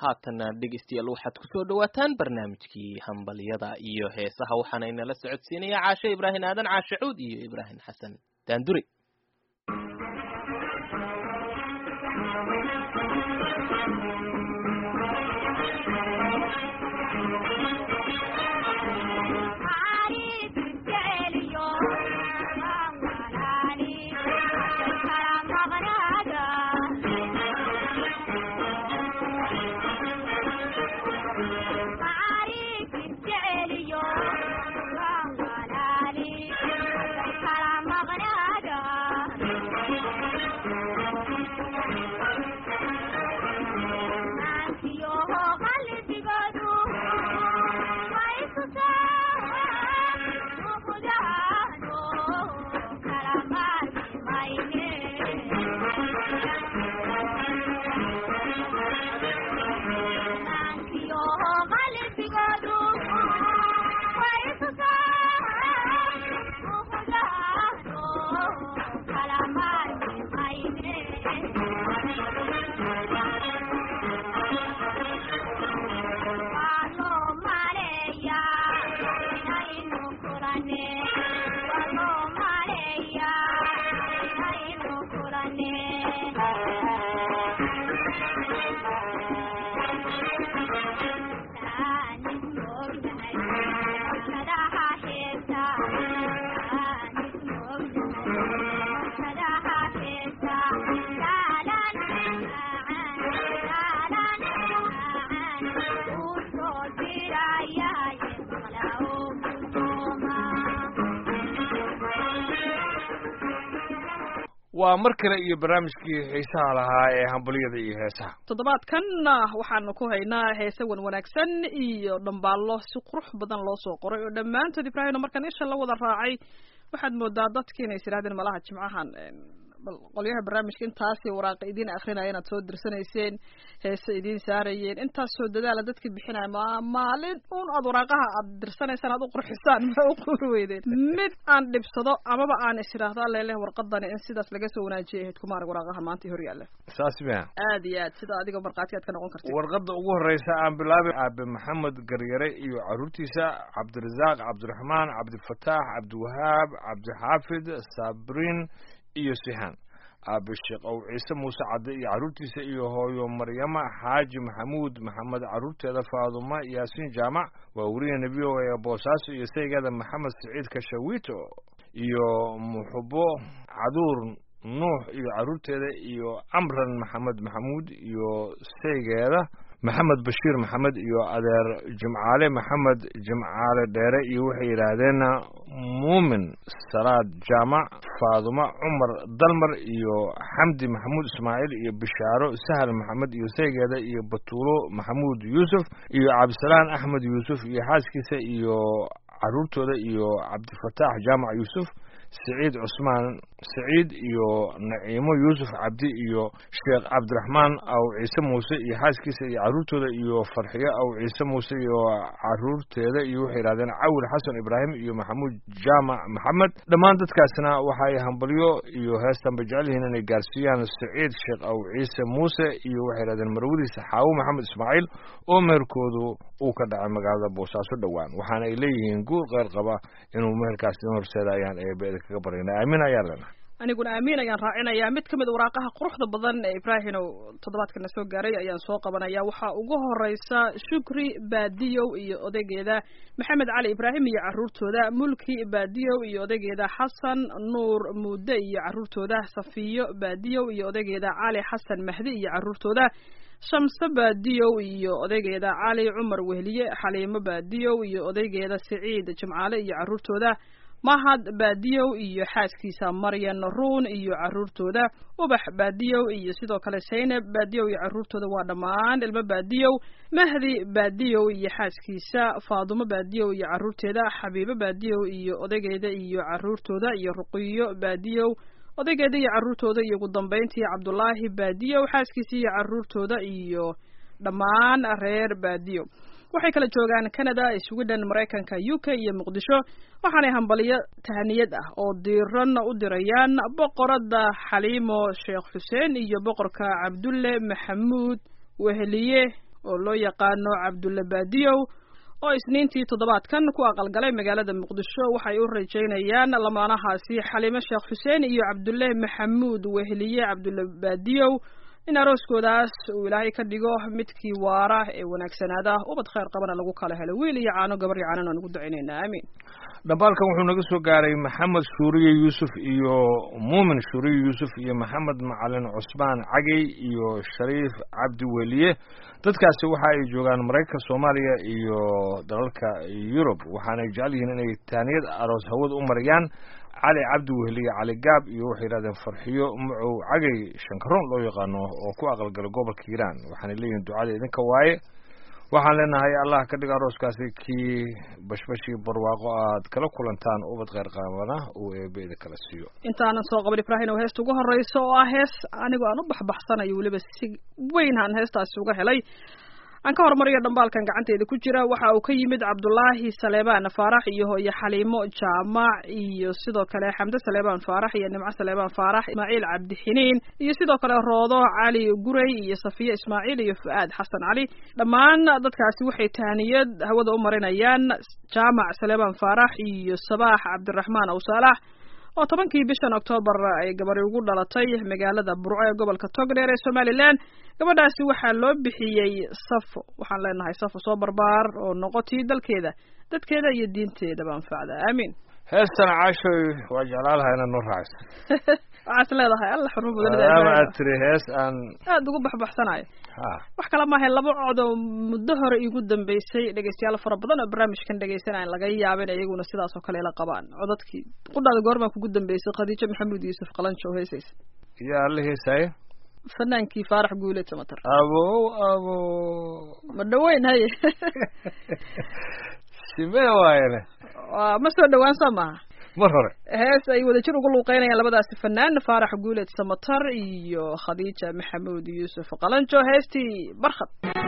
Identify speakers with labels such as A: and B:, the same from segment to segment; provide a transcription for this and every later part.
A: haatana dhegeystayaal waxaad kusoo dhawaataan barnaamijkii hambalyada iyo heesaha waxaana inala socodsiinaya caashe ibraahim aadan caashe cuud iyo ibraahim xasan daanduri
B: waa mar kale iyo barnaamijkii xiisaha lahaa ee hambalyada iyo heesaha
C: toddobaadkanna waxaanu ku haynaa heese wan wanaagsan iyo dhambaallo si qurux badan loo soo qoray oo dhammaantood ibraahimna markaan isha la wada raacay waxaad moodaa dadki inay is yidhahdeen malaha jimcahan bal qolyaha barnaamijka intaasi waraaqa idiin akrinaya inaad soo dirsanayseen heese idiin saarayeen intaasoo dadaala dadka bixinaya ma maalin un aad waraaqaha aad dirsanaysaan aad u qurxisaan ma u quri weydeen mid aan dhibsado amaba aan is idhaahdo aleleh warqadani in sidaas laga soo wanaajiyay ahayd kumaarag waraaqaha maanta hor yaalla
B: saas mia
C: aad iyo aad sida adiga markhaati aad ka noqon kartid
B: warqadda ugu horreysa aan bilaabay aabe maxamed garyare iyo caruurtiisa cabdirasaaq cabdiraxmaan cabdifataax cabdiwahaab cabdixaafid saabrin iyo sihaan aabe sheekh ow ciise muuse cadde iyo carruurtiisa iyo hooyo maryama xaaji maxamuud maxamed carruurteeda faaduma yaasiin jaamac waa weriya nebi o ee boosaaso iyo saygeeda maxamed siciid kashawito iyo muxubo caduur nuux iyo carruurteeda iyo amran maxamed maxamuud iyo saygeeda maxamed bashiir maxamed iyo adeer jimcaale maxamed jimcaale dheere iyo waxay yidhaahdeen muumin salaad jaamac faaduma cumar dalmar iyo xamdi maxamuud ismaaciil iyo bishaaro sahal maxamed iyo saygeeda iyo batuulo maxamuud yuusuf iyo cabdisalaan axmed yuusuf iyo xaaskiisa iyo carruurtooda iyo cabdifataax jaamac yuusuf siciid cusmaan siciid iyo naciimo yuusuf cabdi iyo sheekh cabdiraxmaan aw ciise muuse iyo xaaskiisa iyo carruurtooda iyo farxiyo aw ciise muuse iyo carruurteeda iyo waxay yidhahdeen cawil xasan ibraahim iyo maxamuud jaamac maxamed dhammaan dadkaasna waxay hambalyo iyo heestanba jecel yihiin inay gaarsiiyaan siciid sheekh aw ciise muuse iyo waxay yidhahdeen marwadiisa xaawo maxamed ismaaciil oo meherkoodu uu ka dhacay magaalada boosaaso dhowaan waxaana ay leeyihiin guur qeyr qaba inuu meherkaas idin horseeda ayaan eebe kaga baryana aamin ayaan lena
C: aniguna aamin ayaan raacinayaa mid ka mid a waraaqaha quruxda badan ee ibraahimow toddobaadkana soo gaaray ayaan soo qabanaya waxaa ugu horeysa shukri baadiyow iyo odaygeeda maxamed cali ibraahim iyo carruurtooda mulki baadiyow iyo odaygeeda xasan nuur muude iyo carruurtooda safiyo baadiyow iyo odaygeeda cali xasan mahdi iyo carruurtooda shamse baadiyow iyo odaygeeda cali cumar wehliye xaliimo baadiyow iyo odaygeeda siciid jimcaale iyo carruurtooda mahad baadiyow iyo xaaskiisa maryan ruun iyo carruurtooda ubax baadiyow iyo sidoo kale saynab baadiyow iyo carruurtooda waa dhammaan ilmo baadiyow mahdi baadiyow iyo xaaskiisa faadumo baadiyow iyo carruurteeda xabiibo baadiyow iyo odaygeeda iyo carruurtooda iyo ruqiyo baadiyow odaygeeda iyo carruurtooda iyo ugu dambayntii cabdulaahi baadiyow xaaskiisa iyo carruurtooda iyo dhammaan reer baadiyow waxay kala joogaan canada sweden maraykanka u k iyo muqdisho waxaanay hambaliyo tahaniyad ah oo diiran u dirayaan boqoradda xaliimo sheekh xuseen iyo boqorka cabdulle maxamuud weheliye oo loo yaqaano cabdulle baadiyow oo isniintii toddobaadkan ku aqalgalay magaalada muqdisho waxay u rajaynayaan lamaanahaasi xaliime sheekh xuseen iyo cabdulle maxamuud weheliye cabdulle baadiyow in arooskoodaas uu ilaahay ka dhigo midkii waara ee wanaagsanaada ubad khayr qabana lagu kala helo wiil iyo caano gabar iyo caanan aan ugu ducaynaynaa aamiin
B: dhambaalkan wuxuu naga soo gaaray maxamed shuuriye yuusuf iyo muumin shuuriye yuusuf iyo maxamed macalin cusmaan cagey iyo shariif cabdi weliye dadkaasi waxa ay joogaan maraykanka soomaaliya iyo dalalka yurub waxaanay jecel yihiin inay taaniyad aroos hawada u mariyaan cali cabdi weheliye cali gaab iyo waxay yidhahdeen farxiyo macow cagey shankaroon loo yaqaano oo ku aqalgalay gobolka hiiraan waxaanay leeyihiin ducada idinka waaye waxaan leenahay allah ka dhiga arooskaasi kii bashbashii barwaaqo aad kala kulantaan ubad kheyr qaabana uu eebeeda kala siiyo
C: intaanan soo qaban ibrahin oo heesta ugu horreysa oo ah hees anigoo aan u baxbaxsanayo weliba si weyn aan heestaasi uga helay aan ka hormariyo dhambaalkan gacanteeda ku jira waxa uu ka yimid cabdulaahi saleebaan faarax iyo hooye xaliimo jaamac iyo sidoo kale xamde saleebaan faarax iyo nimco saleebaan faarax ismaaciil cabdixiniin iyo sidoo kale roodo cali gurey iyo safiye ismaaciil iyo fu-aad xasan cali dhammaan dadkaasi waxay tahaniyad hawada u marinayaan jaamac saleebaan faarax iyo sabaax cabdiraxmaan awsaalax oo tobankii bishan oktoobar ay gabari ugu dhalatay magaalada burco ee gobolka togdheer ee somalilan gabadhaasi waxaa loo bixiyey safo waxaan leenahay safo soo barbaar oo noqotii dalkeeda dadkeeda iyo diinteedaba anfacda aamiin
B: heestan caashoy waa jeclaan lahaa inaad noo raacayso
C: waxaas leedahay alla xurmo
B: maadaama aad
C: badan
B: tiri hees aan
C: aada ugu baxbaxsanayo
B: ha
C: wax kale maahay laba cod oo muddo hore iigu dambeysay dhegeystayaal fara badan oo barnaamijkan dhegeysanaya laga yaaba in iyaguna sidaas oo kale ila qabaan codadkii qudhaada goormaa kugu dambeysay khadiijo maxamuud yuusuf qalanjo oo heesaysa
B: yaa la heesaaye
C: fanaankii faarax guuleed samatar
B: abow abow
C: ma dhaweyn haye
B: simee waayane
C: waa ma soo dhawaan soo maaha
B: mar hore
C: hees ay wadajir ugu luuqeynayaan labadaasi fanaan faarax guuleed samatar iyo khadiija maxamuud yuusuf qalanjo heestii barkhad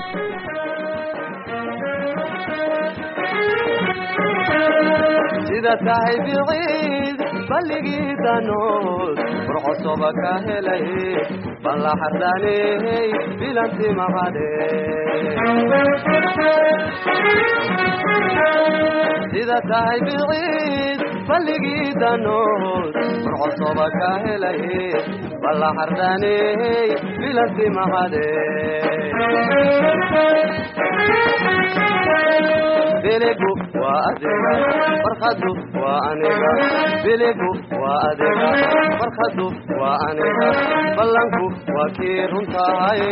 D: sida tahay biciid balligii danood burcosoba ka helay balla xardhaney bilanti macade sida tahay biciid balligii danood burcosoba ka helay balla xardhaney bilanti macade biligu waa adiga farkhadu waa aniga biligu waa adiga farkhadu waa aniga ballanku waa kii runtahay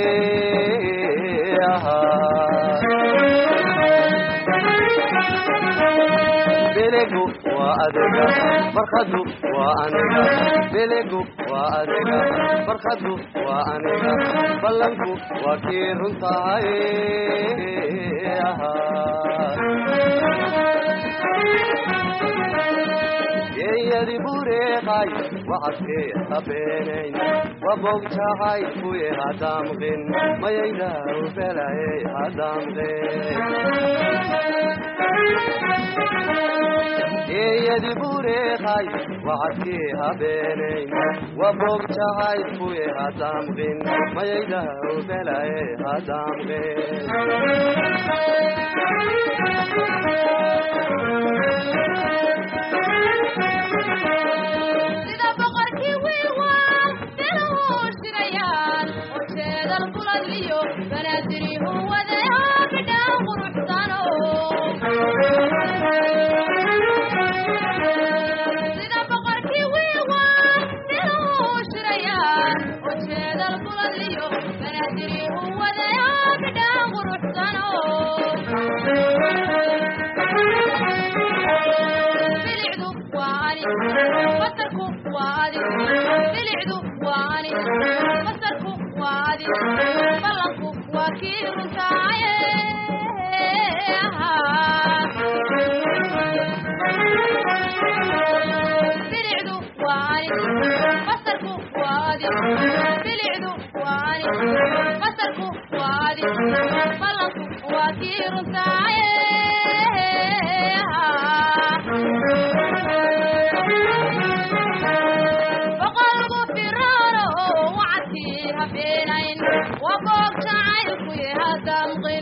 D: biligu waa adiga farkhadu waa aniga biligu waa adiga farkhadu waa aniga ballanku waa kii runtahay geeyadi bureeqay wacadkee habeenayn wabogtahay kuye hadamqin mayayda ubelaye hadamqin geeyadi bureeqay wacadkee habeenayn wabogtahay kuye hadamqin mayayda ubelaye hadamqin
E: sida boqorkii wiilwaa biluhu shirayaan oo jeedal kulaliyo banaadirihu wadayo bidhaan quruxsano sida boqorkii wiilwaa biluhu shirayaan oo jeedal kulaliyo banaadirihu wadayo bidhaan quruxsano bilicdu waa ani basarku waa adi bilicdu waa ani basarku waa adi ballanku waa kii runtaaye bilicdu waa ani basarku waa adi bilicdu waa ani basarku waa adi ballanku waa kii runtaaye boqolku firaano oo wacadkii habeenayn waa boog jacaylkuye hadamqin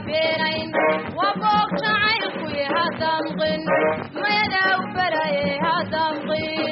E: habeenayn waa boog jacaylkuye hadamqin mayada u balaye hadamqin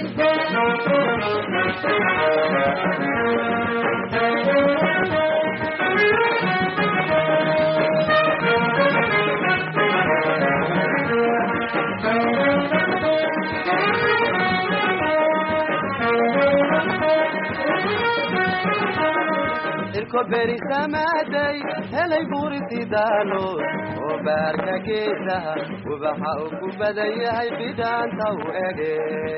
D: irko berisamaaday helay buurisi daalood oo baarka geesaha ubaxa uu ku badan yahay bidhaanta u ege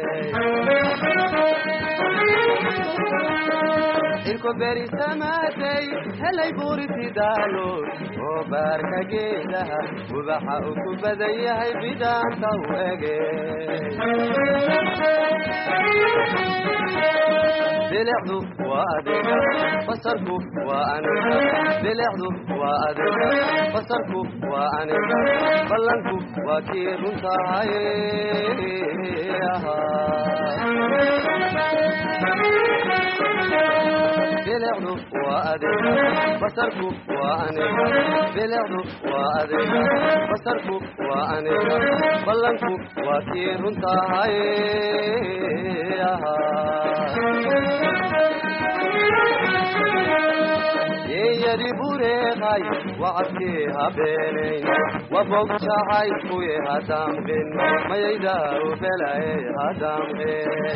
D: irko berisamaaday helay buurisi daalood oo baarka geesaha ubaxa uu ku badan yahay bidhaanta u ege bilicdu waa adiga basarku waa aniga bilicdu waa adiga basarku waa aniga ballanku waa kii runtahay bilicdu waa adiga basarku waa aniga bilicdu waa adiga basarku waa aniga ballanku waa kii runtahay yeeyadi bureeqay wacadkii habeenayn wabog jacaylkuye hadamqin mayayda u belaye hadamqin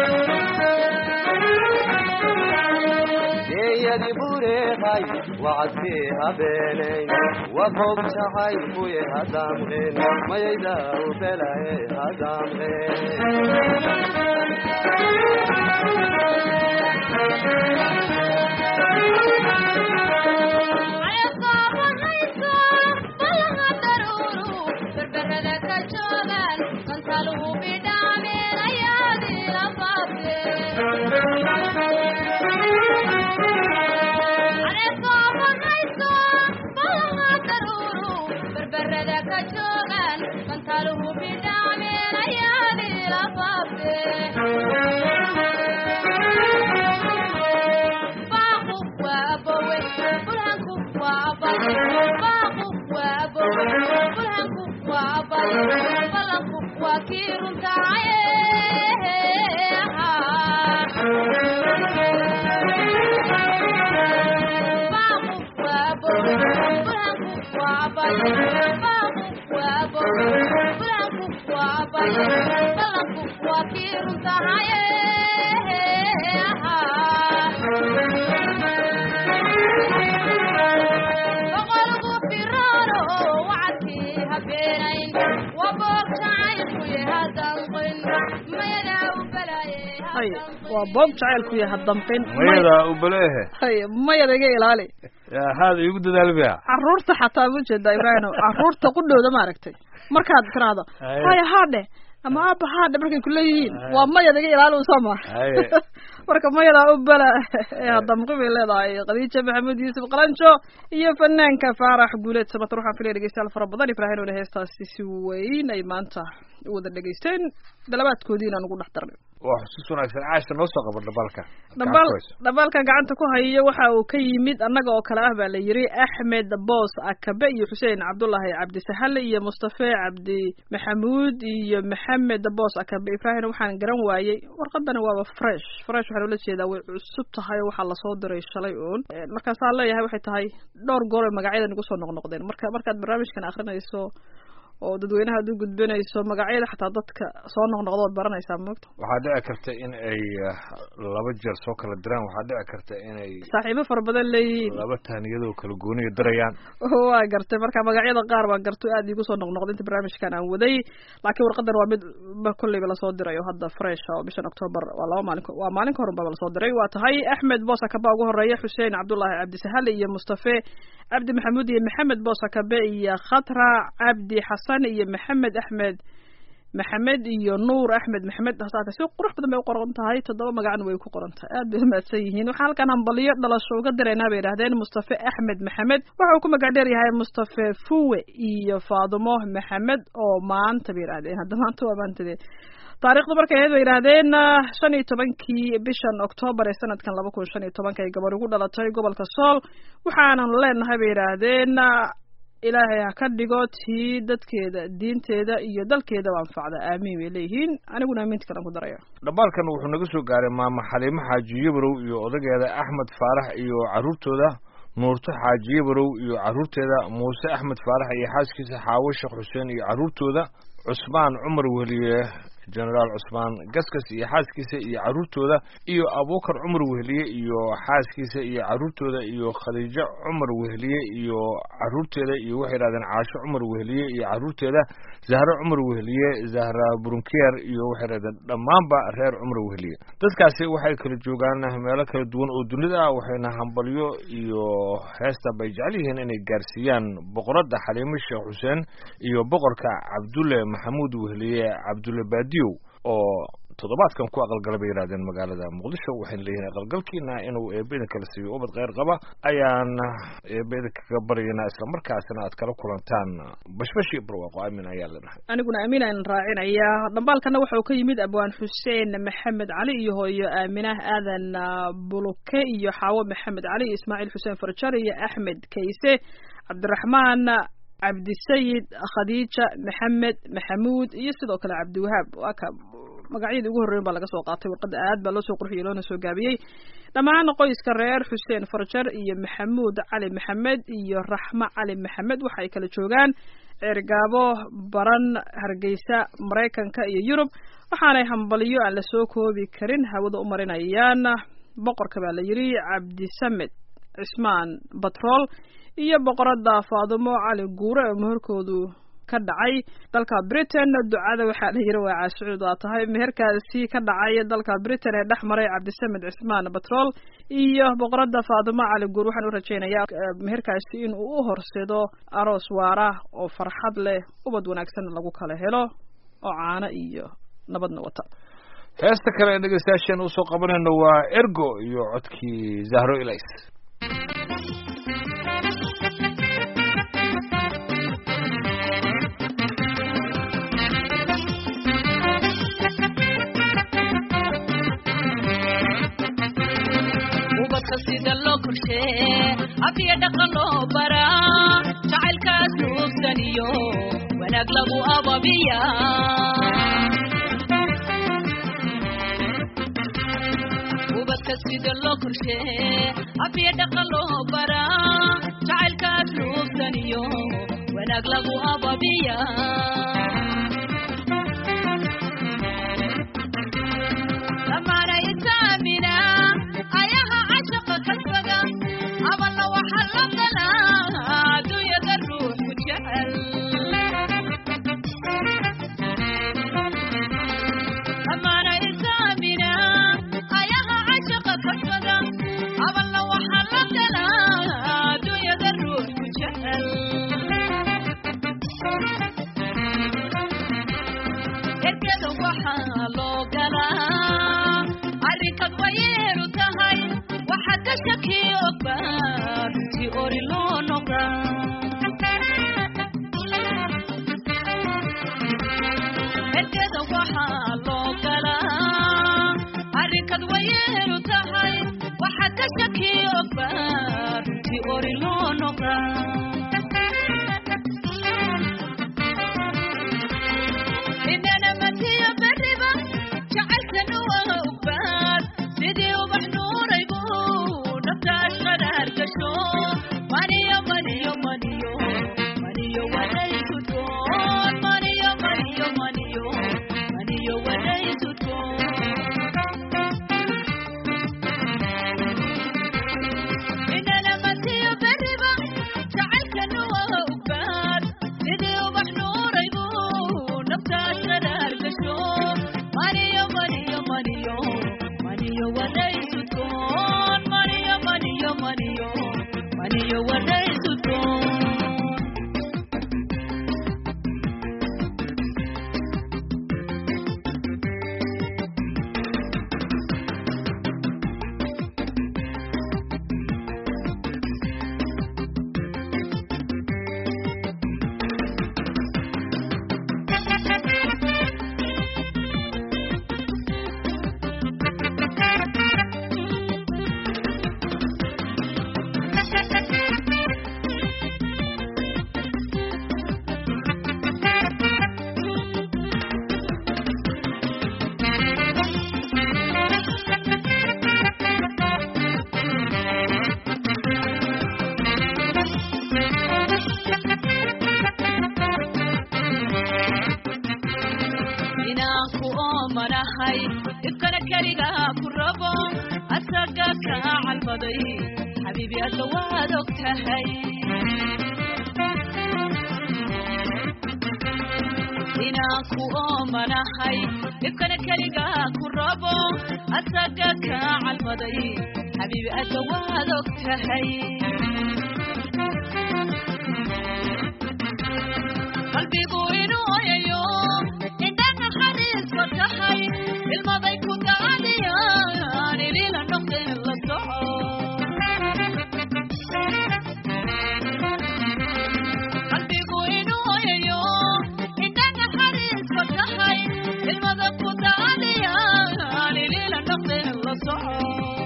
D: yeeyadi bureeqay wacadkii habeenayn wabog jacaylkuye hadamqin mayayda u belaye
E: ayasoobanayso ballaha daruuru berberada ka joogaan kantaluhu bidhaameen ayaadii la ayasoobanayso ballaha daruuru berberada ka joogaan kantaluhu bidhaameen ayaadii la baaqu waa abowe burhanku waa abale baaqu waa abowe burhanku waa abale ballanku waa kii runtahaye baaqu waa abowe burhanku waa abale baaqu waa abowe burhanku waa abale ballanku waa kii runtahaye boqolku firaano wacadkii habeenayn waa boog jacaylkuye hadamqin mayada u balaye
C: hay waa boog jacaylku yaha damqin
B: mayada u baleehe
C: hay mayada iga ilaali
B: yaa haada iigu dadaalbiya
C: caruurta xataa ma jeeda ibraahim caruurta qudhooda maaragtay markaad tiraahdo
B: Haye.
C: haya haadhe ama aaba haadhe markay kuleeyihiin
B: Haye.
C: waa mayada iga ilaali usoo ma
B: Haye.
C: marka mayadaa u bala ee hadamqi bay leedahay khadiija maxamed yuusuf qalanjo iyo fanaanka faarax guuleed samatar waxaan filaya dhegeystayaal fara badan ibraahim ole heestaasi si weyn ay maanta u wada dhegeysteen dalabaadkoodiina aan ugu dhex darnay
B: waa xusuus wanaagsan caasha noo soo qabo dhabalka
C: dhabaal dhabaalka gacanta ku hayo waxa uu ka yimid annaga oo kale ah baa la yiri axmed boos akabe iyo xuseen cabdullaahi cabdisahale iyo mustafe cabdi maxamuud iyo maxamed boos akabe ibraahim waxaan garan waayey warqadani waaba fresh fresh waxaan ula jeedaa way cusub tahay oo waxaa lasoo diray shalay uun Eh, markaasaan leeyahay waxay tahay dhowr goor ay magacyadan igu soo noqnoqdeen marka markaad barnaamijkan akrinayso oo dadweynaha ad u gudbinayso magacyada xataa dadka soo noqnoqda ood baranaysaa moogta
B: waxaa dhici karta in ay ah, laba jeer soo kala diraan waxaa dhici karta inay
C: saaxiibo fara badan leeyihiin
B: laba taaniyadoo kala gooniya dirayaan
C: waa gartay marka magacyada qaar baa garto aad igu soo noqnoqda inta barnaamijkan aan waday laakiin warqadan waa mid ba kolleyba lasoo diray oo hadda fresh oo bishan october waa laba maalin waa maalin ka horun baba lasoo diray waa tahay axmed boosakabe ugu horeeya xuseen cabdullaahi cabdisahale iyo mustafe cabdi maxamuud iyo maxamed boosakabe iyo khatra cabdi xasan iyo maxamed axmed maxamed iyo nuur axmed maxamed hasaate si qurux badan bay u qoran tahay toddoba magacna way ku qoran tahay aad bay umahadsan yihiin waxaan halkan hambaliyo dhalasho uga diraynaa bay yidhahdeen mustafe axmed maxamed waxa uu ku magac dheer yahay mustafe fuwe iyo faadumo maxamed oo maanta bay yidhahdeen hadda maanta waa maantade taariikhdu markay ahayd bay yidhaahdeen ah, shan iyo tobankii bishan octoobar ee sanadkan laba kun shan iyo tobanka ay gabar ugu dhalatay gobolka sool waxaanan leenahay bay yidhaahdeen ah, ilaahay ha ka dhigo tii dadkeeda diinteeda iyo dalkeedaba anfacda aamiin bay leeyihiin aniguna aaminta kalen ku daraya
B: dhambaalkan wuxuu naga soo gaaray maama xaliimo xaaji yabarow iyo odageeda axmed faarax iyo carruurtooda nuurto xaaji yabarow iyo carruurteeda muuse axmed faarax iyo xaaskiisa xaawo sheekh xuseen iyo carruurtooda cusmaan cumar wehliye genaraal cusmaan gaskas iyo xaaskiisa iyo carruurtooda iyo abuukar cumar wehliye iyo xaaskiisa iyo carruurtooda iyo khadiijo cumar wehliye iyo carruurteeda iyo waxay yidhahdeen caasho cumar wehliye iyo carruurteeda zahro cumar wehliye zahra burunkeer iyo waxay yidhahdeen dhammaanba reer cumar wehliye dadkaasi waxay kala joogaan meelo kala duwan oo dunida ah waxayna hambalyo iyo heesta bay jecel yihiin inay gaarsiiyaan boqoradda xaliimo sheekh xuseen iyo boqorka cabdulle maxamuud wehliye cabdulle baadiyow oo toddobaadkan ku aqalgala bay yidhahdeen magaalada muqdisho waxayna leeyihiin aqalgalkiina inuu eebba idin kala siiyo ubad kheyr qaba ayaan eebba idinka kaga baryaynaa islamarkaasina aad kala kulantaan bashbashi barwaaqo aamin ayaa leenahay
C: aniguna aamin aan raacinaya dhambaalkana waxa uu ka yimid abwaan xuseen maxamed cali iyo hooyo aaminah aadan buluke iyo xaawo maxamed cali iyo ismaaciil xuseen farjar iyo axmed kayse cabdiraxmaan cabdisayid khadiija maxamed maxamuud iyo sidoo kale cabdiwahaab waa ka magacyadii ugu horreyn baa laga soo qaatay warqadda aad baa loo soo qurxiyey loona soo gaabiyey dhammaan qoyska reer xuseen farjar iyo maxamuud cali maxamed iyo raxmo cali maxamed waxa ay kala joogaan ceergaabo baran hargeysa maraykanka iyo yurub waxaanay hambaliyo aan lasoo koobi karin hawada u marinayaan boqorka baa la yidhi cabdisamed cismaan batrool iyo boqoradda faadumo cali guure oo meherkoodu ka dhacay dalka britain ducada waxaa la yiri waa caashucuud waa tahay meherkaasi ka dhacay dalka britain ee dhex maray cabdisamed cismaan batrool iyo boqoradda faadumo cali guur waxaan u rajaynayaa meherkaasi in uu u horsedo aroos waara oo farxad leh ubad wanaagsan lagu kala helo oo caano iyo nabadna wata
B: heesta kale ee dhegeystayaasheen usoo qabanayno waa ergo iyo codkii zahro ilays
F: ubadka sida loo korshee afiya dhaqan loo baraa jacaylkaas nuugsan iyo wanaag lagu ababiya ubadka sida loo korshee afiya dhaqan loo baraa jacaylkaas nuugsan iyo wanaag lagu ababiya lamaana isaamina ayaha cashaqa kasbada aballa waxa la galaa adduunyada ruux ku jecel lamaana isaamina ayaha cashaqa kasbada aballa waxa la galaa adduunyada ruux ku jecel ergeda waxaa loo galaa arrinkad wayeelu tahay waxa ka shaki ogba runtii ori loo noqa ergeda waxaa loo galaa arrinkad wayeelu tahay waxa ka shaki ogba runtii ori loo noqa inana matiyo beriba jacaylkanu waa ugbaad sidii ubax nuuraybu naftaas qaraar gasho maniyo maniyo maniyo maniyo wadaysutoon maniyo maniyo maniyo maniyo wadaysutoon inana matiyo beriba jacaylka inaan ku oomanahay dhibkana keligaa ku rabo asaga kaa calmaday xabiibi adda waad og tahay inaan ku oomanahay dhibkana keligaa ku rabo asaga kaa calmaday xabiibi adda waad og tahay qalbigu inuu oyayo indhaha xariiska tahay ilmaday ku daadiyaan ilila noqdeen la soco qalbigu inuu oyayo indhaha xariiska tahay ilmada ku daadiyaan ilila noqdeen la soco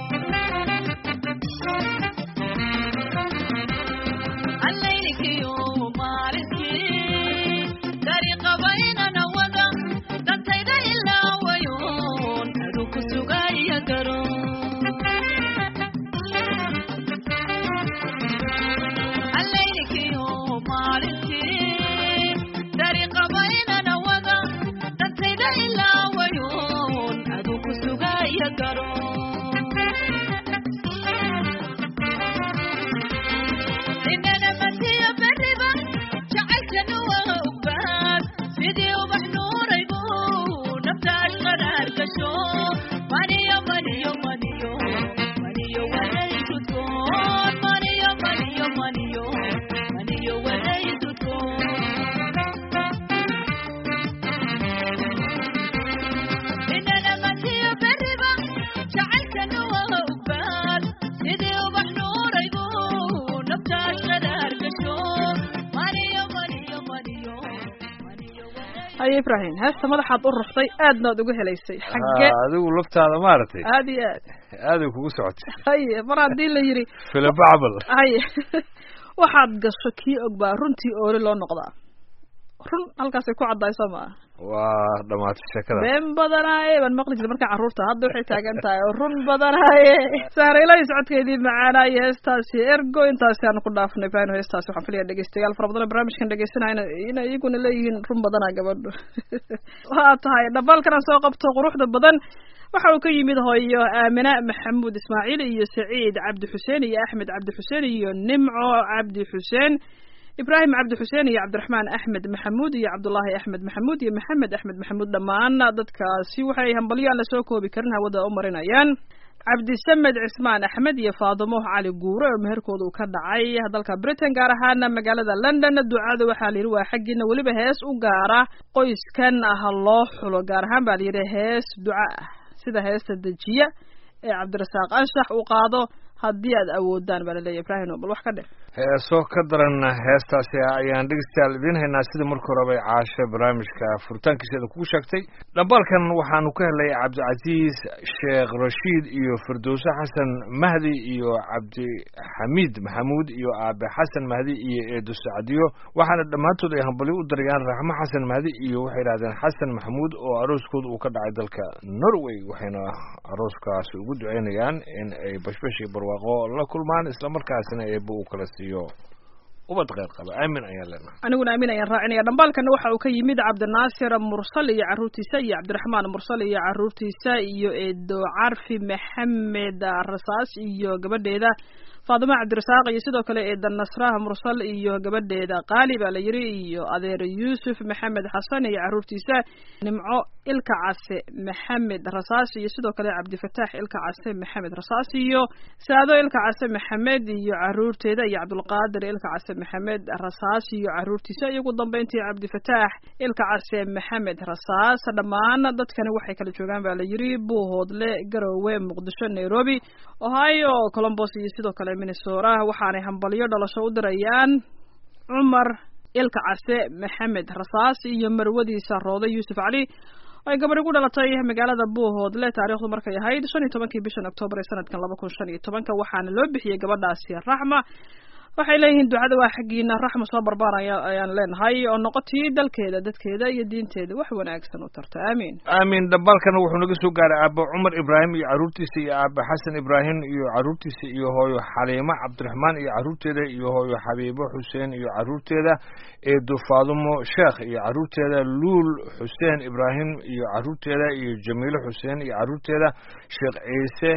F: allaylikiyo maalinkii dariiqabaynana wada dantayda ilaawayoon aduu ku sugaya garo allaylikiyo maalinkii dariiqabaynana wada dantayda ilaawayoon aduu ku sugaya garo inana masiyo beriba jacaylkana waa ogbaad sidii ubax nuuraybu naftaas qaraar gasho maniyo maniyo maniyo maniyo waday dudkoon maniyo maniyo maniyo maniyo waday dudkoon inana masiyo beriba jacaylkana waa ogbaad sidii ubax nuuraybu naftaas qaraar gasho maniyo maniyo maniyo maniyo waday
C: haye ibrahim heesta madaxaad u ruxday aadna ad uga helaysay xagge
B: Ah, adigu laftaada maaragtay
C: aad iyo aad
B: aaday kugu socotay
C: haye mar haddii la yidhi
B: filibacbal
C: haye waxaad gasho kii og baa runtii ooli loo noqdaa run halkaasay ku caddahay soo maa
B: waa dhamaatay sheekada
C: been badanaaye baan maqli jirta markaa carruurta hadda waxay taagan tahay oo run badanaaye saaraylahi socodkeedii macaanaaye heestaasi ergo intaasi aanu ku dhaafnay ibrahim heestaasi waxaan filaya dhegeystayaal fara badan oo barnaamijkan dhegeysanayna inay iyaguna leeyihiin run badanaa gabadhu waa tahay dhabalkan aan soo qabto quruxda badan waxa uu ka yimid hooyo aamina maxamuud ismaaciil iyo saciid cabdi xuseen iyo axmed cabdi xuseen iyo nimco cabdi xuseen ibraahim cabdi xuseen iyo cabdiraxmaan axmed maxamuud iyo cabdullaahi axmed maxamuud iyo maxamed axmed maxamuud dhammaan dadkaasi waxay hambalyo aan la soo koobi karin hawada u marinayaan cabdisamed cismaan axmed iyo faadimo cali guure oo meherkooda uu ka dhacay dalka britain gaar ahaan magaalada london ducada waxaa layidhi waa xaggiina weliba hees u gaara qoyskan ah loo xulo gaar ahaan baa layidhi hees duca ah sida heesta dejiya ee cabdirasaaq anshax uu qaado haddii aad awoodaan baa laleeyahy ibraahim bal wax ka dhe
B: heeso ka daran heestaasi ayaan dhegeystayaal idiin haynaa sida markii horeba ay caasho barnaamijka furitaankiiseeda kugu sheegtay dhambaalkan waxaanu ka helay cabdicasiis sheekh rashiid iyo firdowse xasan mahdi iyo cabdixamiid maxamuud iyo aabe xasan mahdi iyo eedo sacdiyo waxaana dhammaantood ay hambalyo u darayaan raxmo xasan mahdi iyo waxay yidhahdeen xasan maxamuud oo arooskooda uu ka dhacay dalka norway waxayna arooskaasi ugu duceynayaan in ay bashbash iyo barwaaqo la kulmaan islamarkaasina eebba uu kala siiyo ubad kheyr qaba aamin ayaan leenahay
C: aniguna aamin ayaan raacinaya dhambaalkana waxa uu ka yimid cabdinaasir mursal iyo carruurtiisa iyo cabdiraxmaan mursal iyo carruurtiisa iyo eedo carfi maxamed rasaas iyo gabadheeda faadimo cabdirasaaq iyo sidoo kale eeda nasraha mursal iyo gabadheeda qaali baa la yidhi iyo adeer yuusuf maxamed xasan iyo carruurtiisa nimco ilka case maxamed rasaas iyo sidoo kale cabdifataax ilka case maxamed rasaas iyo saado ilka case maxamed iyo carruurteeda iyo cabdulqaadir ilka case maxamed rasaas iyo carruurtiisa iyo ugu dambeyntii cabdifataax ilka case maxamed rasaas dhammaan dadkani waxay kala joogaan baa la yidhi buuhoodle garowe muqdisho nairobi ohio colombos iyo sidoo kale minnesota waxaanay hambalyo dhalasho u dirayaan cumar ilka case maxamed rasaas iyo marwadiisa roode yuusuf cali ay gabadhi ku dhalatay magaalada buuhoodle taariikhdu markay ahayd shan iyo tobankii bishan oktoobar ee sanadkan laba kun shan iyo tobanka waxaana loo bixiyey gabadhaasi raxma waxay leeyihiin ducada waa xaggiina raxma soo barbaaraya ayaan leenahay oo noqotii dalkeeda dadkeeda iyo diinteeda wax wanaagsan u tarta aamiin
B: aamin dhabalkana wuxuu naga soo gaaray aabbo cumar ibraahim iyo carruurtiisa iyo aabbe xasan ibraahim iyo carruurtiisa iyo hooyo xaliimo cabdiraxmaan iyo carruurteeda iyo hooyo xabiibo xuseen iyo carruurteeda eedo faadumo sheekh iyo carruurteeda luul xuseen ibraahim iyo carruurteeda iyo jamiilo xuseen iyo carruurteeda sheekh ciise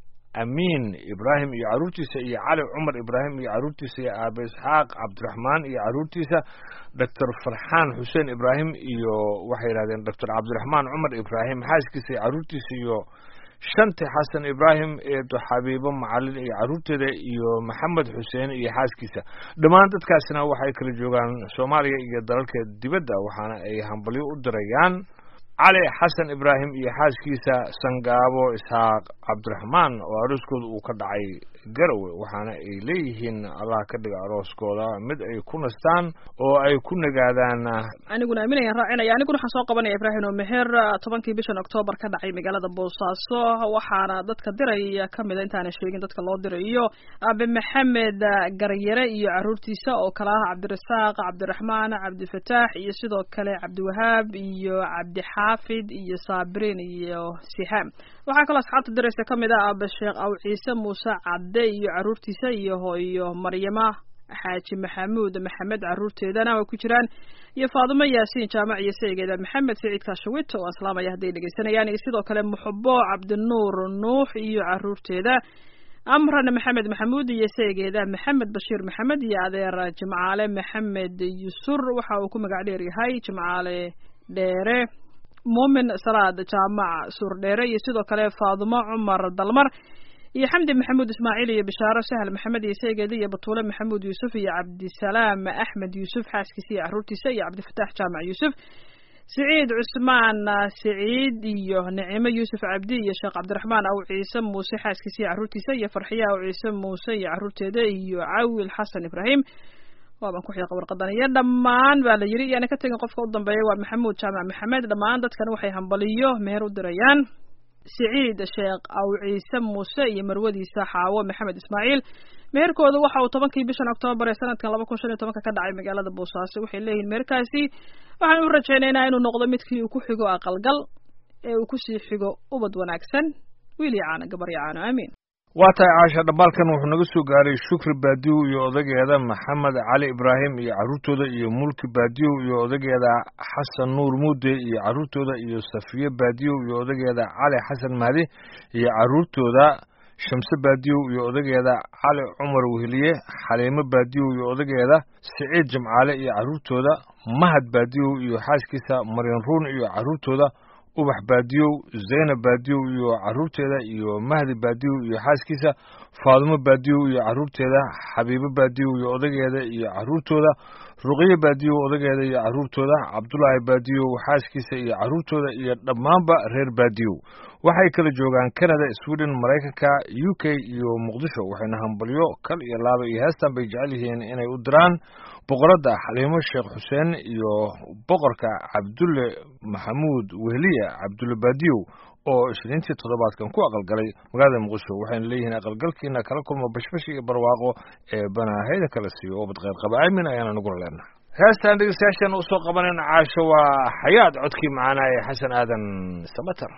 B: amiin ibraahim iyo carruurtiisa iyo cali cumar ibraahim iyo carruurtiisa iyo aabe isxaaq cabdiraxmaan iyo carruurtiisa doctor farxaan xuseen ibraahim iyo waxay yidhahdeen doctor cabdiraxmaan cumar ibraahim xaaskiisa iyo carruurtiisa iyo shanti xasan ibraahim eedo xabiibo macalin iyo carruurteeda iyo maxamed xuseen iyo xaaskiisa dhammaan dadkaasina waxay kala joogaan soomaaliya iyo dalalka dibadda waxaana ay hambalyo u dirayaan cali xasan ibraahim iyo xaaskiisa sangaabo isxaaq cabdiraxmaan oo arooskooda uu ka dhacay garowe waxaana ay leeyihiin allah ka dhiga arooskooda mid ay ku nastaan oo ay ku nagaadaan
C: aniguna aaminayaan raacinaya aniguna waxaan soo qabanaya ibraahim oo meher tobankii bishan oktoobar ka dhacay magaalada boosaaso waxaana dadka diraya kamida intaana sheegin dadka loo dirayo aabe maxamed garyare iyo caruurtiisa oo kale ah cabdirasaaq cabdiraxmaan cabdifataax iyo sidoo kale cabdiwahaab iyo cabdixaafid iyo saabiriin iyo sihaam waxaa kaloo asxaabta diraysa kamid ah aabe sheekh aw ciise muuse cadde iyo caruurtiisa iyo hooyo maryama xaaji maxamuud maxamed caruurteedana way ku jiraan iyo faadumo yaasiin jaamac iyo saygeeda maxamed saciid kaashawit oo aan salaamaya hadday dhegeysanayaan iyo sidoo kale muxubo cabdinuur nuux iyo caruurteeda amran maxamed maxamuud iyo saygeeda maxamed bashiir maxamed iyo adeer jimcaale maxamed yusur waxa uu ku magac dheer yahay jimcaale dheere muumin salaad jaamac suur dheere iyo sidoo kale faadumo cumar dalmar iyo xamdi maxamuud ismaaciil iyo bishaaro sahal maxamed iyo saygeeda iyo batuule maxamuud yuusuf iyo cabdisalaam axmed yuusuf xaaskiisa iyo caruurtiisa iyo cabdifataax jaamac yuusuf siciid cusmaan siciid iyo nicimo yuusuf cabdi iyo sheekh cabdiraxmaan aw ciise muuse xaaskiisa iyo caruurtiisa iyo farxiye aw ciise muuse iyo caruurteeda iyo cawil xasan ibraahim waaban ku xiiqa warqadan iyo dhammaan baa la yidhi iyaana ka tegin qofka u dambeeya waa maxamuud jaamac maxamed dhammaan dadkan waxay hambaliyo meher u dirayaan siciid sheekh aw ciise muuse iyo marwadiisa xaawo maxamed ismaaciil meherkooda waxa uu tobankii bishan oktoobar ee sanadkan laba kun shan iyo tobanka ka dhacay magaalada boosaaso waxay leeyihiin meherkaasi waxaan u rajaynaynaa inuu noqdo midkii uu ku xigo aqalgal ee uu kusii xigo ubad wanaagsan wiil iyo caano gabar iyo caano aamiin
B: waa tahay caasha dhambaalkan wuxuu naga soo gaaray shukri baadiyow iyo odageeda maxamed cali ibraahim iyo carruurtooda iyo mulki baadiyow iyo odageeda xasan nuur muude iyo carruurtooda iyo safiye baadiyow iyo odageeda cali xasan mahdi iyo carruurtooda shamse baadiyow iyo odageeda cali cumar weheliye xaliimo baadiyow iyo odageeda siciid jimcaale iyo carruurtooda mahad baadiyow iyo xaaskiisa maryan ruun iyo carruurtooda ubax baadiyow zaynab baadiyow iyo carruurteeda iyo mahdi baadiyow iyo xaaskiisa faadumo baadiyow iyo carruurteeda xabiibo baadiyow iyo odageeda iyo carruurtooda ruqyo baadiyow odageeda iyo carruurtooda cabdulaahi baadiyow xaaskiisa iyo carruurtooda iyo dhammaanba reer baadiyow waxay kala joogaan canada sweden maraykanka u k iyo muqdisho waxayna hambalyo kal iyo laaba iyo heestan bay jecel yihiin inay u diraan boqoradda xaliimo sheekh xuseen iyo boqorka cabdulle maxamuud wehliya cabdulle baadiyow oo isniintii toddobaadkan ku aqalgalay magaalada muqdisho waxayna leeyihiin aqalgalkiina kala kulmo bashbash iyo barwaaqo ee banaahayda kala siiyo oo badqeyr qaba aamin ayaana nagula leenahay heestaan dhegeystayaashan usoo qabanayna caasho waa xayaad codkii macaanaa ee xasan aadan samater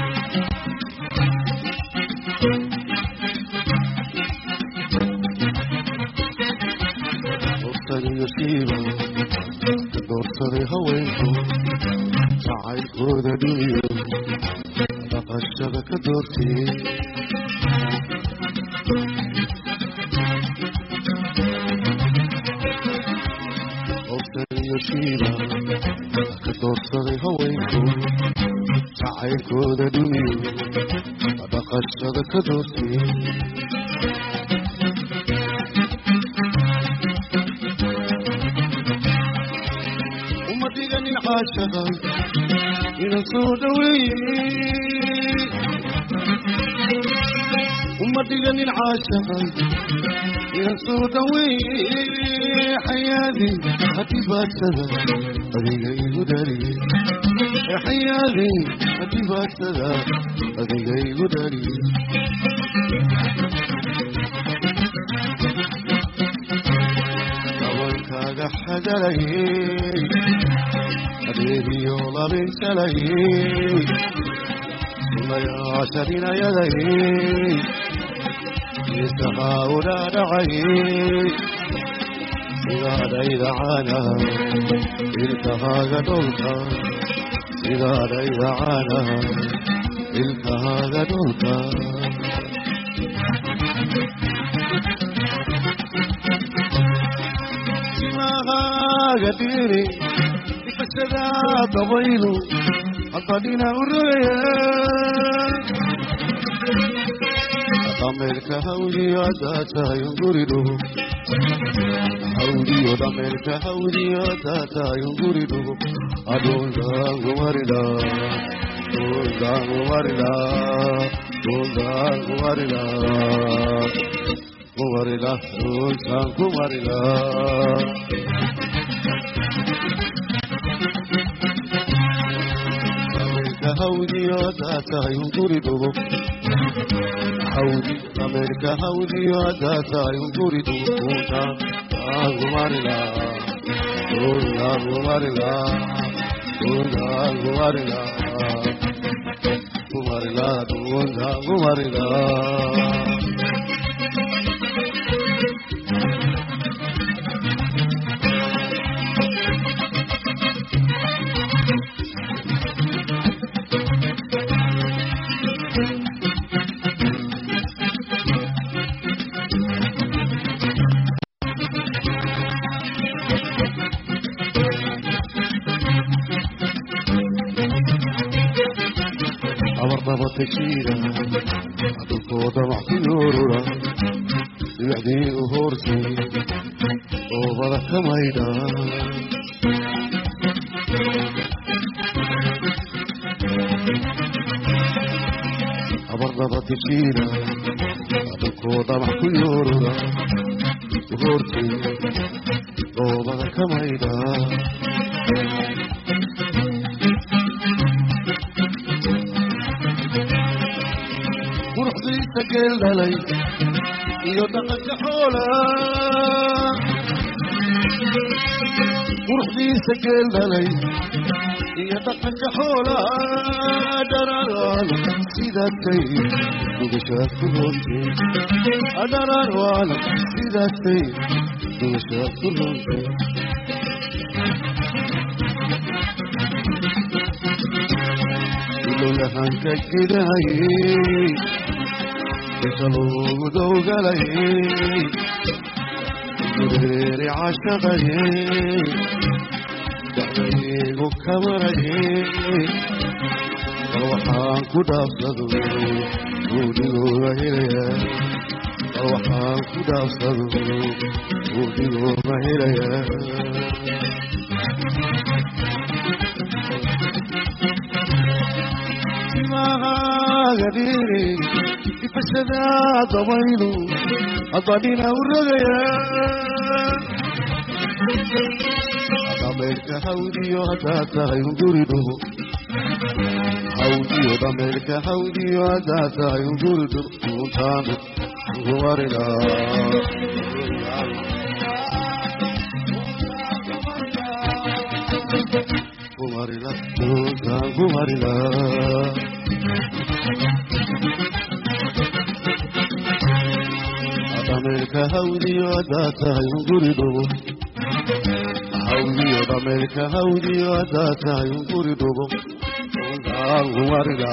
G: doorsaday haweenku jacaylkooda dhiiyo dhaqashada ka doortay iyo shiiba ka doorsaday haweenku jacaylkooda dhiiyo dhaqashada ka doortay caashaqa ina soo dhaweeye uma dhiganin caashaqa ina soo dhaweeye xayaadi hadibaadsada adiga igu dhaliye xayaadi hadibaadsada adiga igu dhaliye hadalayey adeeriyo labinsalayey sunayaasha dhinayadayey isahaa udhaadhacayey sidaadhayda caana ilkahaaga dholka sidaadhayda caana ilkahaaga dholka simahaaga dhiri dhifashada dabaylu hadbadhina u rogaya dhameelka hawdiyo haddaa tahay unguridugu hawdiyo dhameelka hawdiyo haddaa tahay unguridugu adundaangumarila dundaangumarila dundaangumarila kumarila duntaan kumarila dhameelka hawdiyo haddaa tahay unguridugu hawdi dhameelka hawdiyo haddaa tahay unguridugu duntaan aangumarila dundaangumarila duntaan kumarila kumarila duntaan kumarila abardaba tejiida dhulkooda maxkuyoorura dhibicdii u hoortay oobada ka maydha abardaba tejiida dhulkooda maxkuyoorura u hoortay oobada ka maydha quruxdiisa geel dhalay iyo dhaqanka xoola quruxdiisa geel dhalay iyo dhaqanka xoola dhararaan sidaatay dugashaad ku roontay dhararaan sidaatay dugashaad ku roontay ilowyahanka gidahayey inta loogu dowgalayey gureeri cashaqayey dacdaygu kamarayey bal waxaan ku dhaafsado guudigooga helaya bal waxaan ku dhaafsado guudigooga helaya simahaaga dhiri ifashada dabaylu hadbadhina u rogaya dhameelka hawdiyo haddaa tahay unguridugu hawdiyo dhameelka hawdiyo haddaa tahay unguridugu duntaanu kumarila kumarila duntaan kumarila dhameelka hawdiyo haddaa tahay unguridugu hawdiyo dhameelka hawdiyo haddaa tahay unguridugu duntaan kumarila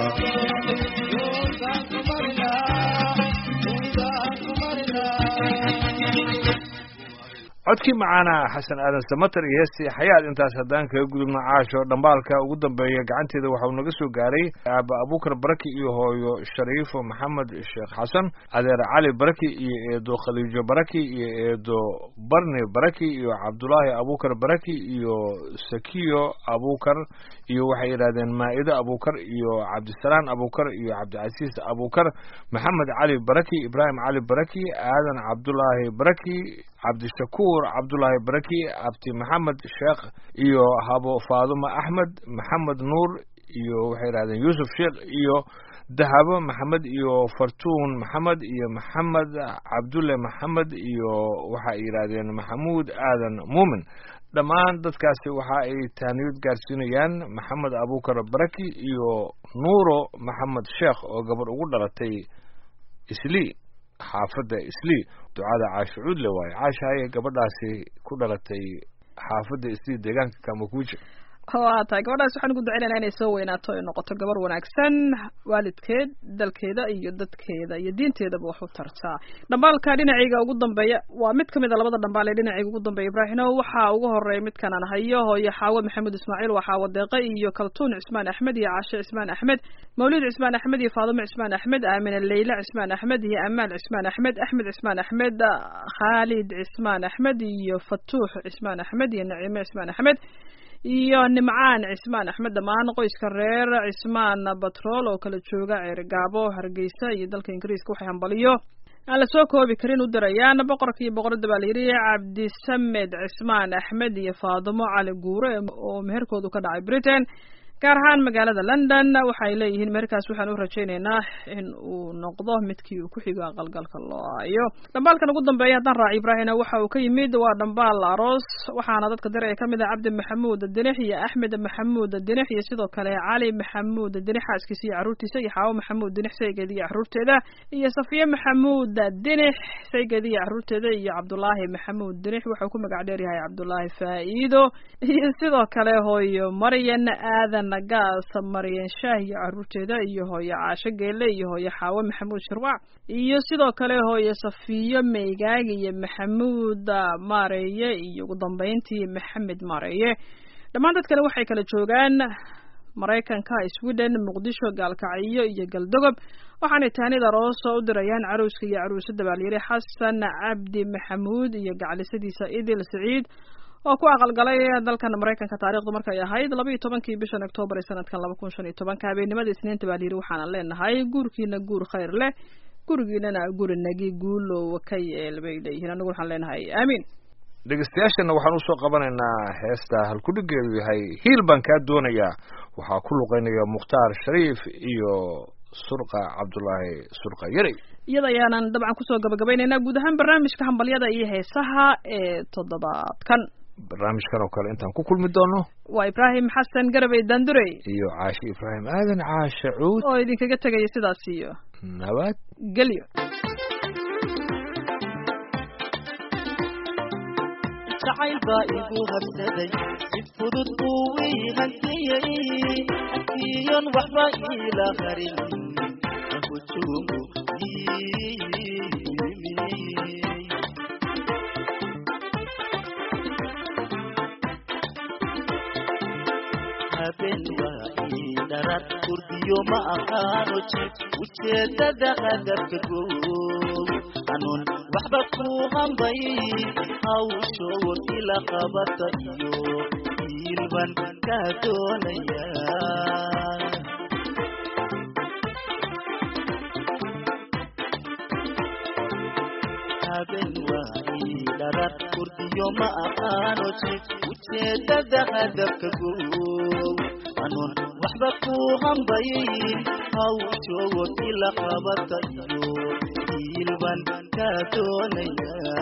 B: codkii macaana xasan aadan samater iyo heestii xayaad intaas haddaan kaga gudubno caasho dhambaalka ugu dambeeya gacanteeda waxau naga soo gaaray aaba abuukar baraki iyo hooyo shariifo maxamed sheekh xasan adeer cali baraki iyo eedo khaliijo baraki iyo eedo barni baraki iyo cabdulaahi abuukar baraki iyo sakiyo abuukar iyo waxay yidhahdeen maa'ido abuukar iyo cabdisalaan abuukar iyo cabdicasiis abuukar maxamed cali baraki ibraahim cali baraki aadan cabdulaahi baraki cabdishakuur cabdulaahi baraki abdi maxamed sheekh iyo habo faaduma axmed maxamed nuur iyo waxay yidhahdeen yuusuf sheekh iyo dahabo maxamed iyo fartuun maxamed iyo maxamed cabdulle maxamed iyo waxay yidhahdeen maxamuud aadan muumin dhammaan dadkaasi waxa ay taaniyad gaarsiinayaan maxamed abuukar baraki iyo nuuro maxamed sheekh oo gabadh ugu dhalatay islii xaafadda islii ducada caasho cuudle waaye caasha ayay gabadhaasi ku dhalatay xaafadda islii deegaanka kamakuuja
C: waa tahay gabadhaas waxaan ugu duceynaynaa inay soo weynaato ay noqoto gabar wanaagsan waalidkeed dalkeeda iyo dadkeeda iyo diinteedaba wax u tartaa dhambaalka dhinacayga ugu dambeeya waa mid kamid a labada dhambaal ee dhinacayga ugu dambeeya ibraahino waxaa ugu horeeya midkan aan hayo hooyo xaawo maxamuud ismaaciil waa xaawo deeqe iyo kaltuun cismaan axmed iyo caashe cismaan axmed mawlid cismaan axmed iyo faadumo cismaan axmed aamina leyla cismaan axmed iyo amaal cismaan axmed axmed cismaan axmed khaalid cismaan axmed iyo fatuux cismaan axmed iyo naciime cismaan axmed iyo nimcaan cismaan axmed dhammaan qoyska reer cismaan batrool oo kala jooga ceerigaabo hargeysa iyo dalka ingiriiska waxay hambaliyo aan la soo koobi karin u dirayaan boqorka iyo boqoradda baa layidhi cabdisamed cismaan axmed iyo faadumo cali guure oo meherkoodu ka dhacay britain gaar ahaan magaalada london waxay leeyihiin meherkaas waxaan u rajaynaynaa in uu noqdo midkii uu ku xigo aqalgalka loo aayo dhambaalkan ugu dambeeya haddaan raaci ibraahina waxa uu ka yimid waa dhambaal aroos waxaana dadka diraya kamid ah cabdi maxamuud dinix iyo axmed maxamuud dinix iyo sidoo kale cali maxamuud dinix xaaskiisa iyo caruurtiisa iyo xaawo maxamuud dinix saygeeda iyo caruurteeda iyo safiye maxamuud dinix saygeeda iyo caruurteeda iyo cabdulaahi maxamuud dinix wuxuu ku magac dheer yahay cabdulaahi faa'iido iyo sidoo kale hooyo maryan aadan gaas maryan shaah iyo caruurteeda iyo hooyo caasho geele iyo hooyo xaawo maxamuud shirwac iyo sidoo kale hooyo safiyo meygaag iyo maxamuud maareeye iyo ugu dambeyntii maxamed maareeye dhammaan dadkani waxay kala joogaan maraykanka sweden muqdisho gaalkacyo iyo galdogob waxaanay taanida rooso u dirayaan caruuska iyo caruusada baa layidhi xasan cabdi maxamuud iyo gaclisadiisa idil saciid oo ku aqalgalay dalkan maraykanka taarikhdu markay ahayd laba iyo tobankii bishan octoobar ee sanadkan laba kun shan iyo tobanka habeenimada isniinta baa layidhi waxaana leenahay guurkiina guur khayr leh gurigiinana guri nagi guulow ka yeel bay leeyihiin anigu waxaan leenahay aamiin
B: dhegeystayaashana waxaan usoo qabanaynaa heesta halkudhigeedu yahay hiil baan kaa doonayaa waxaa ku luqeynaya mukhtaar shariif iyo surqa cabdulaahi surqa yarey
C: iyada ayaanan dabcan kusoo gabagabaynaynaa guud ahaan barnaamijka hambalyada iyo heesaha ee toddobaadkan
B: barnaamijkan oo kale intaan ku kulmi doono
C: waa ibraahim xasan garabey daandurey
B: iyo caashe ibraahim aadan caashe cuud
C: oo idinkaga tegaya sidaas iyo
B: nabad
C: gelyo
H: jacayl baa igu habsaday si fudud buu ii hantiyey akiyon waxba iila harin hujuumu habeen waa ii dharad kurdiyo ma aqaano jib ujeedada hadafka gow anuun waxba ku hambay hawsho ila qabata iyo hiilban kaa doonaya habeen waa ii dharad kurdiyo ma aqaano jib ujeedada hadafka gow anuun waxba ku hambayin hawsho ila qabata iyo hiilban kaa doonaya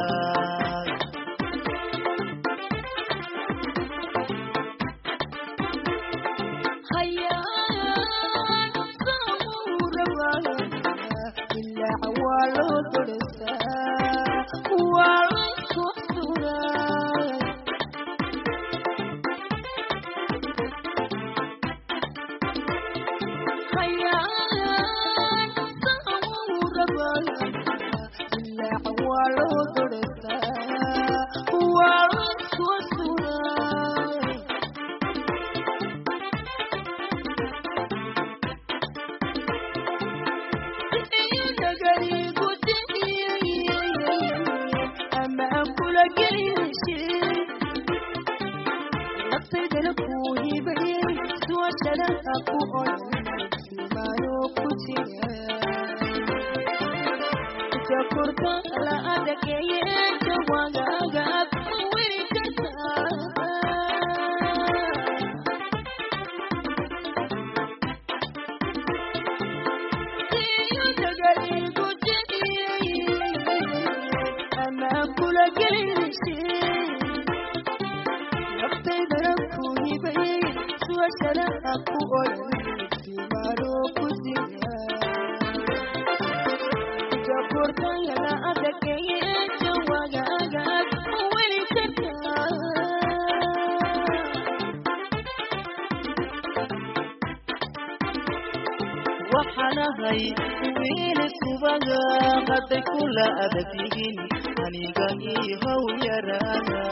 H: waxaanahay wiil subaga hadday kula adag yihiin aniga ii how yaraaga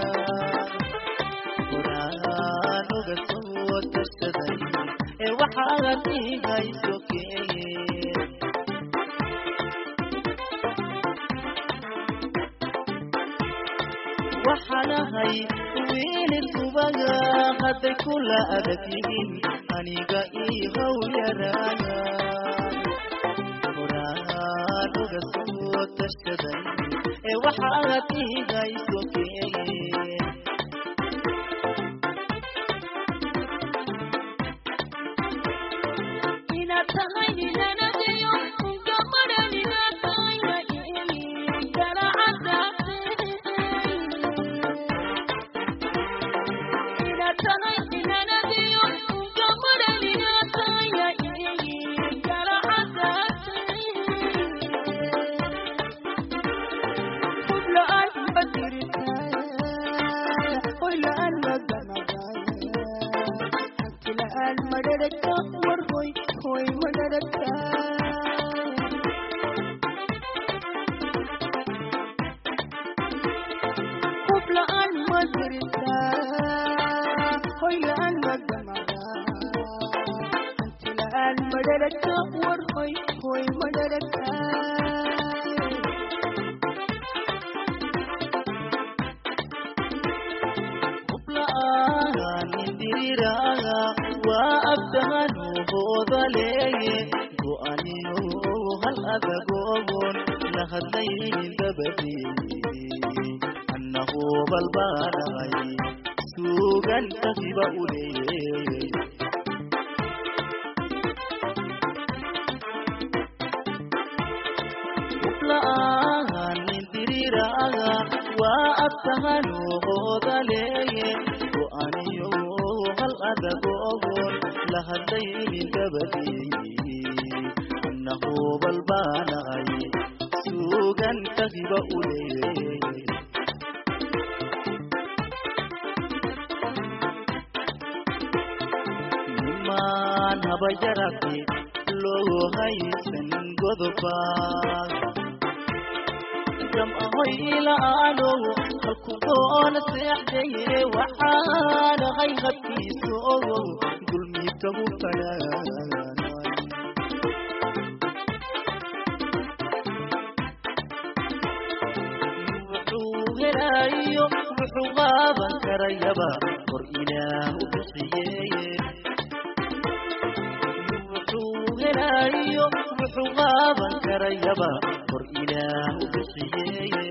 H: horaan uga soo tashaday ee waxaad ihayso keen waxaanahay wiil subaga hadday kula adag yihiin aniga ii how yaraaga horaan uga soo tashaday ee waxaad ihayso keen
F: inaad tahay ninanadiyo gabadhan inaad tahay ma ihi garacadaate inaad tahay ninanadiyo gabadhan inaad tahay ma ihi garacadaate
I: la-aan ma jirtaa hoy la-aan ma ganagaya hanti la-aan ma dharagta war hoy hoy ma dharagta hub la-aan ma jirtaa hoy la-aan ma ganagaya hanti la-aan ma dharagta war hoy hoy ma dharagta
H: diriraga waa abdahanu hoodaleeye go-aniyo hal adagogon la hadlaynin dabadii annahu balbaanay suugan tahiba uleeye ubla'aanin diriraga waa abtahanu hoodaleeye go-aniyo hal adagogon la hadlaynin dabadii annahu balbaanay suugan tahiba uleeye nimaan haba yarate loo haysan godoba gam ahoy ila'aano halku doona seexdaye waxaan ahay habkiisa ogo dulmiitagu fanaanay wuxuu helaayo wuxuu qaaban karayaba hor ilaah u bixiyeye wuxuu helaayo wuxuu qaaban karayaba hor ilaah u bixiyeye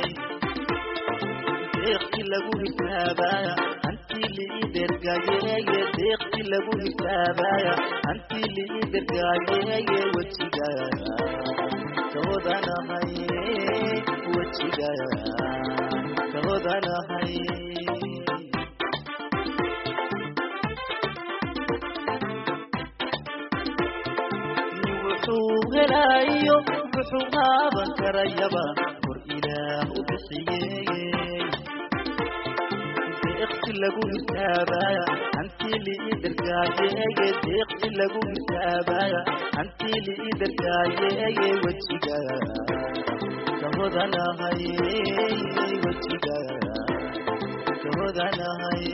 H: deeqti lagu hisaabaya antii liidergayeeye deeqti lagu hisaabaya antii liidergayeeye wejiga kahodanahay wejiga kahodanahay wuxuu helaayo wuxuu qaaban karayaba hor ilaah u bixiyeye deeqti lagu hisaabaya antii liidergayeeye deeqti lagu hisaabaya antii liidergayeeye wejiga kahodanahay wejiga kahodanahay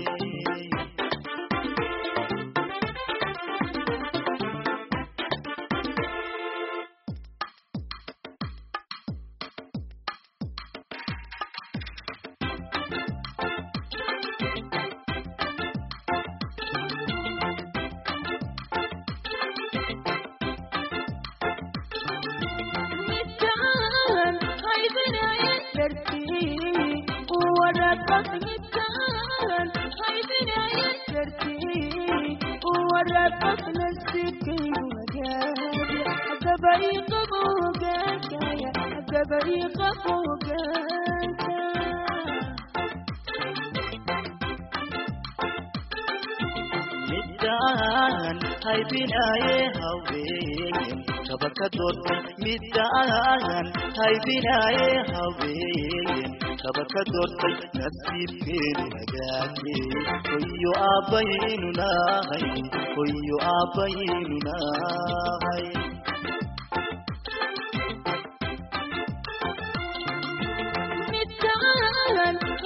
F: midkaan haybinaye dartii uwarabaq midkaan haybinaye dartii uwarabaq nasibkaygu hagaaya agaba iqabo hogaankaaya agaba iqabo hogaanka
H: midaan haybinaaye haween kabaka doortay midaan haybinaaye haween kabaka doortay nasiibkeenu hagaage hoyo aabbaynu nahay hoyo aabbaynu nahay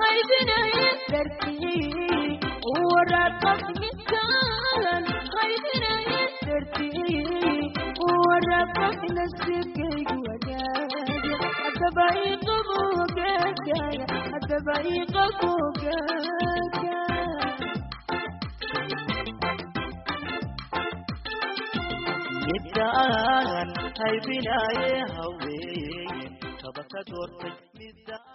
I: qaybinaye dartii waraqad midkaan qaybinaye dartii waraqad nasiibkaygu wadaaga haddaba iqabo hogaagaya haddaba iqabo hogaagaya
H: midaan haybinaaye haween kaba ka doortay midaan